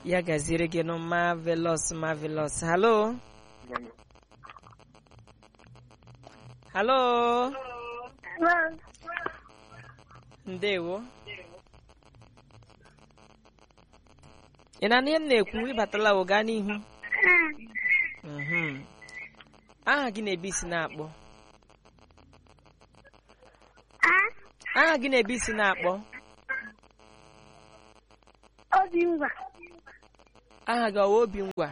ya gaziere gị nụ marvelous marvelous halo halo ndewo ị na-anụ ihe m na-ekwu ịbatala ụga n'ihu Mhm. aha gị na-ebe isi na-akpọ aha gị na-ebe isi na-akpọ Obi ngwa. aha gị ọwa obi ngwa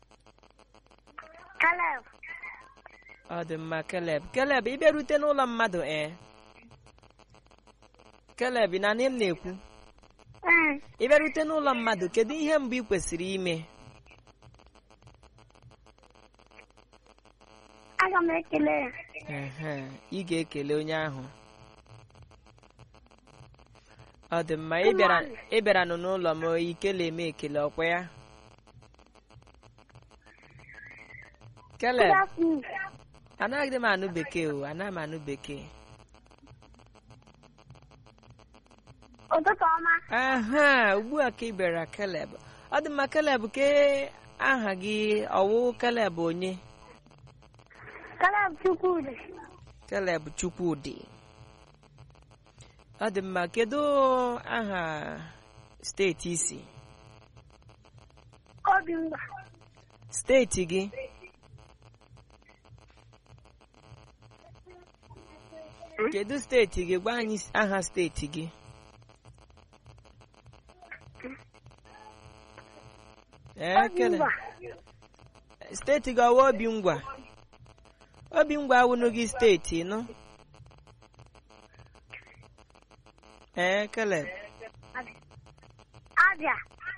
Caleb. ọ dị mma keleb keleb ị bịarute n'ụlọ mmadụ ee keleb ị na-anụ ihe m na-ekwu Ee. ị bịarute n'ụlọ mmadụ kedu ihe mbụ ị kwesịrị ime Aga m ekele ya. Ehe, ị ga-ekele onye ahụ ọ dị mma ị bịara ị bịara nụ n'ụlọ m ikele eme ekele ọkwa ya keleb Good afternoon. anaghị m anụ bekee o anaghị m anụ bekee Ụtụtụ ọma. aha ugbu a ka ị bịara keleb ọ dị mma keleb ke aha gị ọwụ keleb onye Caleb Chukwudi. keleb chukwudị ọ dị mma kedu aha steeti isi Obi ngwa. steeti gị kedu steeti gị gwa anyị aha steeti gị ee Obi kele ngwa. steeti gị ọwa obi ngwa obi ngwa awụnụ gị steeti nụ ee kele Abia.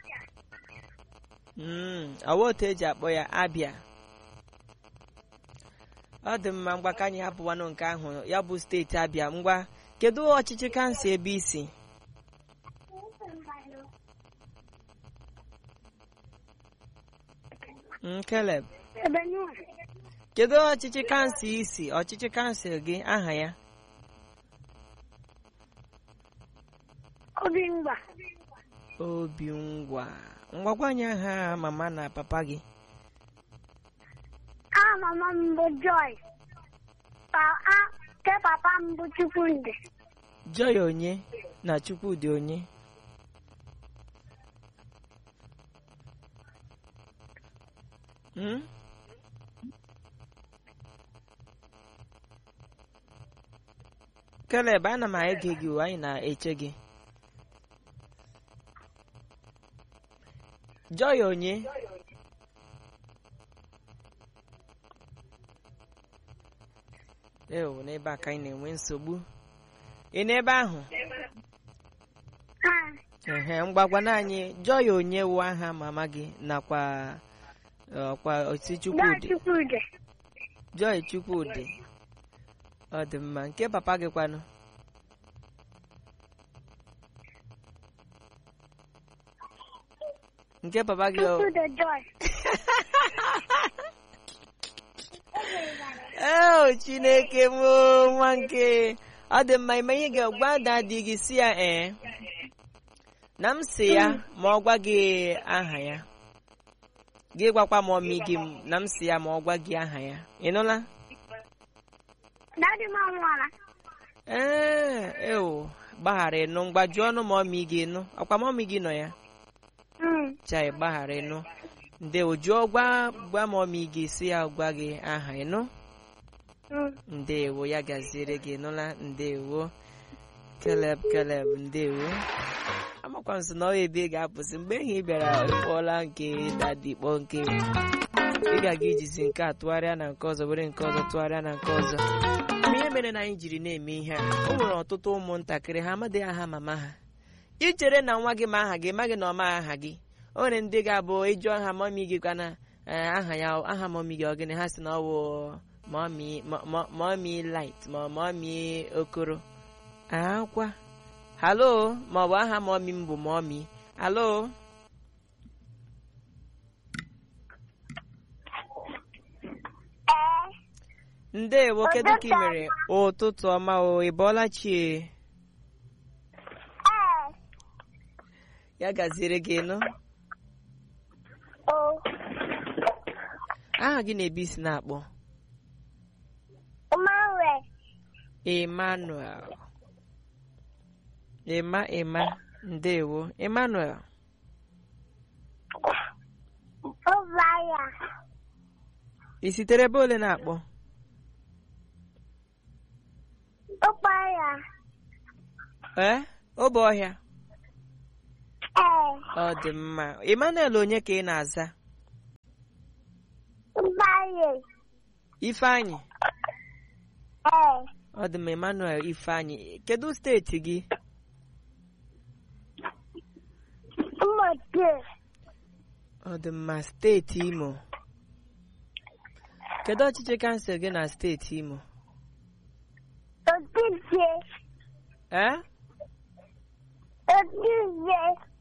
Mm, ọwa otu eji akpọ ya abịa ọ dị mma ngwa ka anyị hapụwanụ nke ahụ ya bụ steeti abịa ngwa kedu ọchịchị kansụl ebe isi Mm, Caleb Ebe Nuhu. kedu ọchịchị kansụl isi ọchịchị kansụl gị aha ya Obi ngwa. obi ngwa ngwagwa anyị aha mama na papa gị Aha mama m bụ Joy. Pa a ke papa m bụ Chukwudi. joy onye na chukwudị onye Hmm? Caleb ana m ege gị o, anyị na-eche gị joy onye ewo n'ebe a ka anyị na-enwe nsogbu ị n'ebe ahụ Ah. ehe mgbagwana anyị joy onye wụ aha mama gị nakwa ọkwa osi Joy chukwudị Chukwudi. joy chukwudị ọ dị mma nke papa gị kwanụ nke papa gị ọ Chukwudi Joy. ee chineke m o, nwa nke ọ dị mma ime ihe ga-agwa dadi gị si ya ee na m si ya ma ọ gwa gị aha ya gị gwakwa m ọmị gị na m si ya ma ọ gwa gị aha ya ị nụla Daddy m anwụọla. ee ewo gbaghara ịnụ mgbaji ọnụ ma ọmị gị nụ ọkwa ma ọmị gị nọ ya Mm. chai gbaghara ịnụ ndewo jụọ gwa gwa ma ọmị gị si ya gwa gị aha ịnụ Mm. ndewo ya gaziere gị nụla ndewo keleb keleb ndewo amakwa nso na ọ ebe ị ga-apụsị mgbe ehị ị bịara kpọọla nke dadi kpọọ nke ị ga-aga ijizi nke a tụgharịa na nke ọzọ were nke ọzọ tụgharịa na nke ọzọ ma ihe mere na anyị jiri na-eme ihe a o nwere ọtụtụ ụmụntakịrị ha amadịghị aha mama ha ichere na nwa gị ma aha gị maghị na ọma aha gị o nwere ndị ga-abụ ịjụ aha mọmi gị kwana ee, aha ya aha mọmi gị ọ gịnị ha si na ọ wụ mọmi mọ- mọ- mọmi light ma mọmi okoro akwa halo ma ọ bụ aha mọmi m bụ mọmi halo Ee. ndewo kedu ka ị Ụtụtụ mere ụtụtụ ọma o ị bọọla chie Ee. ya gaziere gị nụ O. aha gị na-ebe isi na-akpọ Emmanuel. emmanuel ema ema ndewo emmanuel Ụbaya. ị sitere ebe ole na-akpọ Ụbaya. ee obe ọhịa Ee. ọ dị mma emmanuel onye ka ị na-aza Ụbaya. ifeanyị Ee. ọ dị m emmanuel ifeanyị kedu steeti gị Mmote. ọ dị mma steeti imo kedu ọchịchị kansụl gị na steeti imo Otije. ee Otije.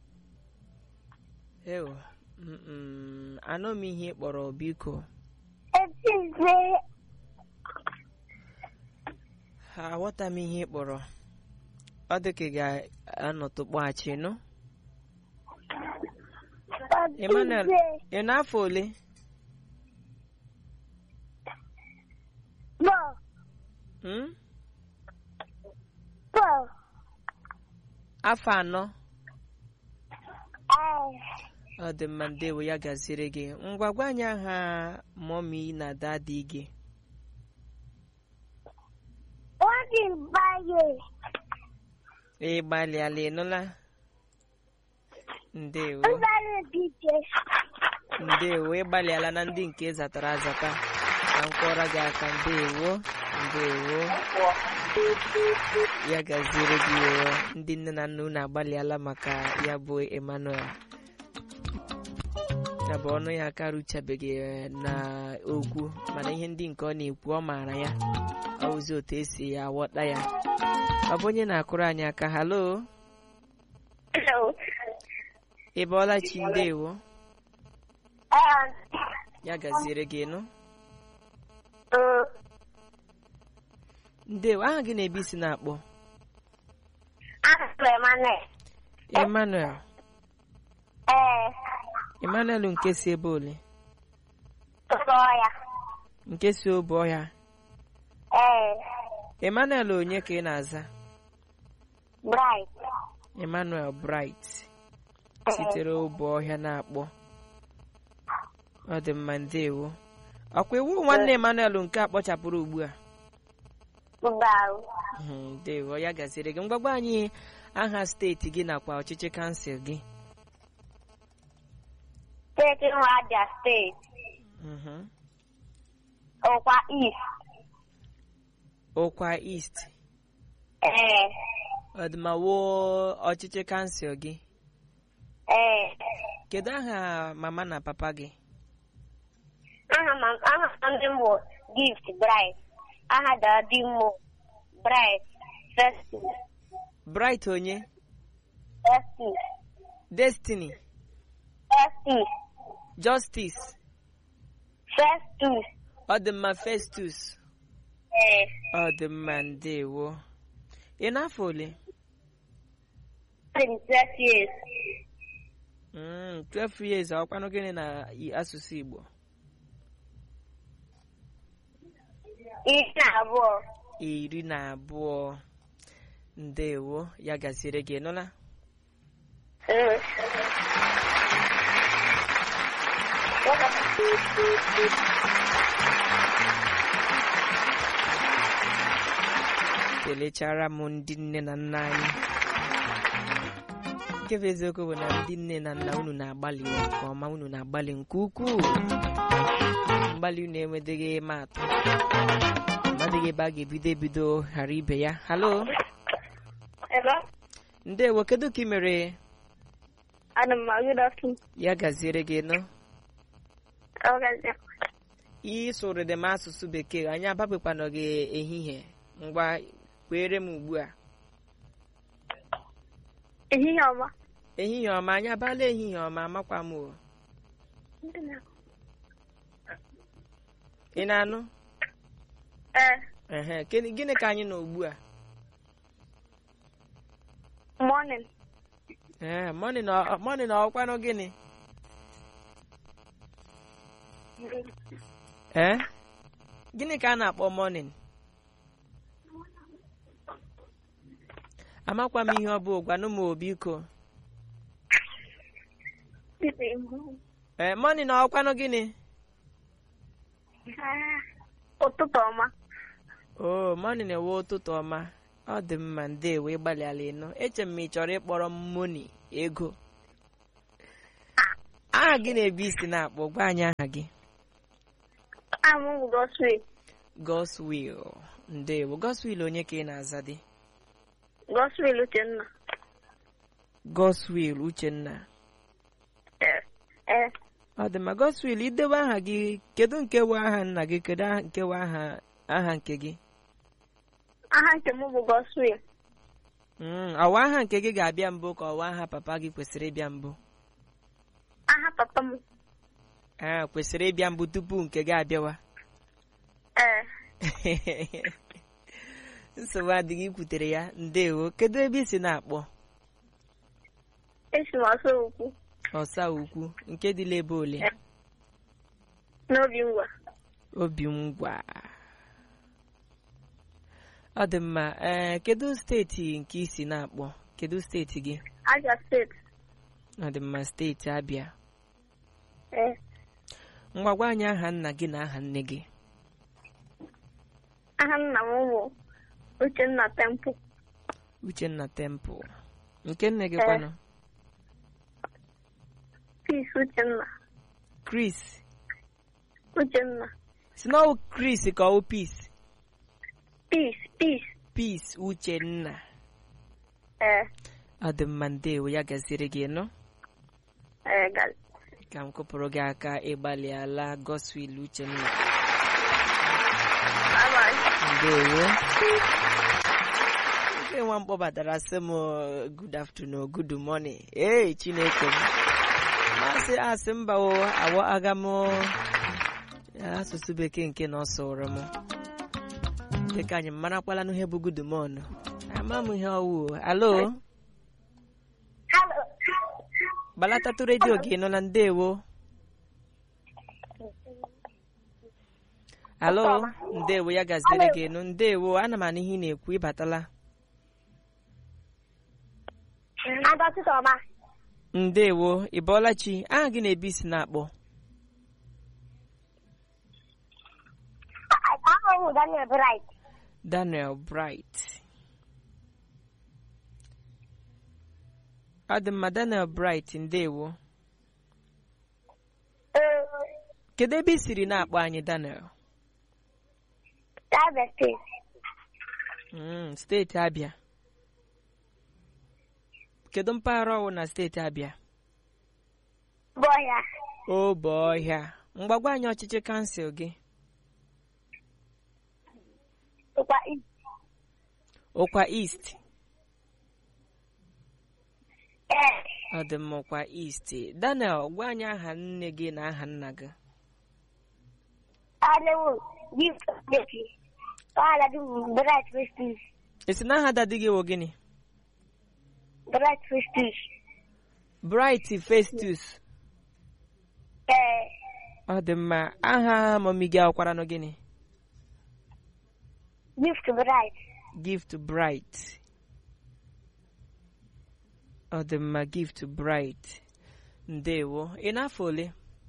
ewo mm, anụ m ihe ị kpọrọ biko Otije. aghọta m ihe ị kpọrọ ọ dị ka ị ga-anọtụ kpọghachi nụ emmanuel Otije. ị n'afọ ole Bo. Hmm? Bo. afọ anọ Ee. ọ dị mma ndewo ya gaziri gị ngwa gwa anyị aha mọmi na dadi gị Wadi Baye. ị gbalịala ịnụla ndewo Mbara Dije. ndewo ị gbalịala na ndị nke zatara azata ka m kụọrọ gị aka ndewo ndewo ya gaziere gị o. ndị nne na nna unu agbalịala maka ya bụ emmanuel ya bụ ọnụ ya aka ruchabeghị eh, na okwu mana ihe ndị nke ọ na-ekwu ọ maara ya ọ wụzi otu esi aghọta ya ọ bụ onye na-akụrụ anyị aka halo Hello. ị bọọla chi ndewo Um, ya gaziere gị nụ uh, ndewo aha gị na-ebe isi na-akpọ I'm Emmanuel. emmanuel Ee, emmanuel nke si ebe ole tụọ ya. nke si obe ọhịa Ee, emmanuel onye ka ị na-aza bright. emmanuel bright sitere obe ọhịa na-akpọ ọ dị mma ndewo ọkwa iwu nwanne emmanuel nke a kpọchapụrụ ugbu a Mbaru. Mhm, ndewo ya gaziri gị mgbagba anyị aha steeti gị nakwa ọchịchị kansụl gị Steeti Abia Steeti. Mhm. Ọkwa East. ụkwa east Ee, ọdịmawo ọchịchị kansụl gị ee. kedu aha mama na papa gị Aha m aha m ndị m bụ Gift Bright. Aha dadi m bụ Bright Festus. bright onye Festus. destiny Festus. justice Festus. ọ dị mma festus Ee, ọ dị mma ndewo ị n'afọ ole dị m 12 years. Mm, 12 years ọkwanụ gịnị na i- asụsụ igbo Iri na abụọ. iri na abụọ ndewo ya gaziere gị nụla Mm. kelechara m ndị nne na nna anyị nke bụ eziokwu bụ na ndị nne na nna unu na-agbalị nke ọma unu na-agbalị nke ukwuu mgbalị unu enwedeghị ịma atụ amadịghị ebe a ga-ebido ebido ghara ibe ya halo Hello? ndewo kedu ka ị mere Ana m agụ dọkịta. ya gaziere gị nụ Ọgazi. ị sụrụ dị m asụsụ bekee anyị ababekwana gị ehihie ngwa kwere m ugbu a Ehihie ọma. ehihie ọma anyị abala ehihie ọma amakwa m o ị na-anụ Ee, ehe gịnị gịnị ka anyị nọ ugbu a morning. ee mọnị na mọnị na ọkwanụ gịnị ee gịnị ka a na-akpọ morning amakwa m ihe ọ bụ gwanụ m obiko ee morning ọ ọkwanụ gịnị ụtụtụ ọma o morning ewe ụtụtụ ọma ọ dị mma ndewo ịgbalịala ịnụ eche m ma ị chọrọ ịkpọrọ m moni ego aha gị na-ebu isi na-akpọ gwa anyị aha gị amụ bụ goswe Goswill ndewo Goswill onye ka ị na-aza dị goswel uchenna Goswill Uchenna ee ee ọ dị mma Goswill idewe aha gị kedu nke bụ aha nna gị kedu aha nke bụ aha aha nke gị aha nke m bụ goswel Mm, ọwa aha nke gị ga-abịa mbụ ka ọwa aha papa gị kwesịrị ịbịa mbụ aha papa m a kwesịrị ịbịa mbụ tupu nke gị abịawa ee nsogbu adịghị ikwutere ya ndewo kedu ebe isi na-akpọ esi m ọsọ ukwu ọsa ukwu nke dịla ebe ole n'obi ngwa obi ngwa ọ dị mma ee kedu steeti nke isi na-akpọ kedu steeti gị Abia steeti ọ dị mma steeti abịa ee ngwa gwa anyị aha nna gị na aha nne gị aha nna m bụ uchenna temple uchenna tempụl nke nne gị Ee. kwanụ peace uchenna chris uchenna si na ọ chris ka ọ peace peace peace peace uchenna ee ọ dị mma ndewo ya gaziri gị nọ ee gal ka m kụpụrụ gị aka ịgbalịala goswil uchenna bye bye ndewo nke nwa m kpọbatara sị m good afternoon good morning ee chineke m masị asị mba o awọ aga m asụsụ bekee nke na ọ sụrụ m dịka anyị marakwala n'ihe bụ good morning ama m ihe ọwụ alo hello gbalatatụ redio gị nọ na ndewo alo ndewo ya gaziri gị nụ ndewo ana m anụ ihe ị na-ekwu ịbatala ada ọtụtụ ọma ndewo ị bọọla chi aha gị na-ebi isi na-akpọ aha m bụ daniel bright daniel bright ọ dị mma daniel bright ndewo ee kedu ebe i siri na-akpọ anyị daniel Abia steeti Mm, steeti abịa kedu mpaghara ọwụ na steeti abịa bụ ọhịa obe ọhịa mgbagwa anyị ọchịchị kansụl gị ụkwa east ụkwa east ee ọ dị mma ụkwa east daniel gwa anyị aha nne gị na aha nna gị Alewu, gift of baby. Kala du bright prestige. esi na aha dadi gị wụ gịnị Bright prestige. bright festus Eh, ọ dị mma aha mọmi gị akwara nụ gịnị gift bright. gift bright ọ dị mma gift bright ndewo ị n'afọ ole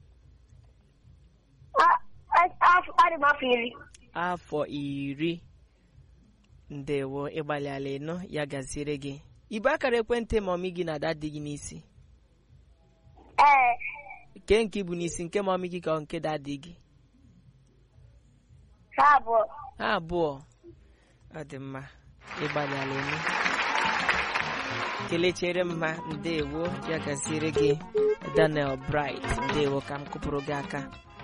Ah, ah, ah, ah, ma fili. afọ iri ndewo ịgbalịala ịnụ ya gaziere gị ibe akara ekwentị mọmi gị na dadi gị n'isi Eh, nke nke bụ n'isi nke mọmi gị ka ọ nke dadi gị sabo. ha abụọ ọ dị mma ịgbalịala ịnụ kelechere m ha ndewo ya gaziere gị daniel bright ndewo ka m kụpụrụ gị aka